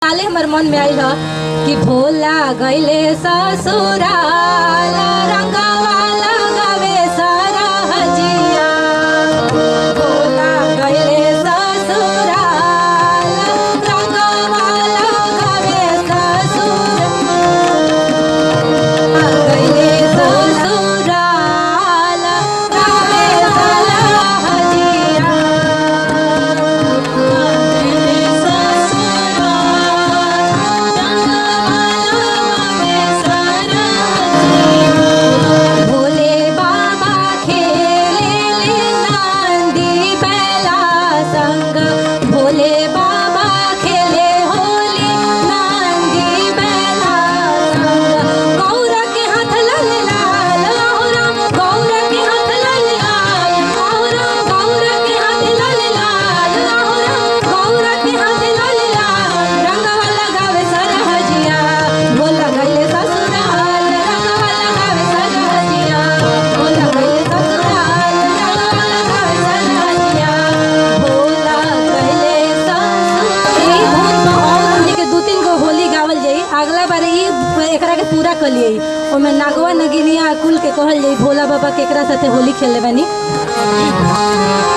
साले हमर मन में आइल ह कि भोला गइले ससुराल रंगवा लगावे सारा हजिया भोला गइले ससुराल रंगवा लगावे ससुर गइले ससुराल लगावे सारा हजिया भोले बाबा खेले ले नांदी बैला संग भोले बाबा खेले होली नांदी बैला संग गौर के हाथ लाल लाल आहुरा गौर के हाथ लाल लाल आहुरा गौर के हाथ लाल लाल आहुरा गौर के हाथ लाल लाल रंगवा लगावे सरहजिया भोला गइले ससुराल रंगवा लगावे सरहजिया भोला गइले ससुराल रंगवा लगावे सरहजिया भोला गइले ससुराल ई भूत में और हमनी के दू तीन गो होली गावल जाई अगला बार ई एकरा के पूरा कर लिये ओमे नागवा नगिनिया कुल के कहल जाई भोला बाबा केकरा साथे होली खेले बानी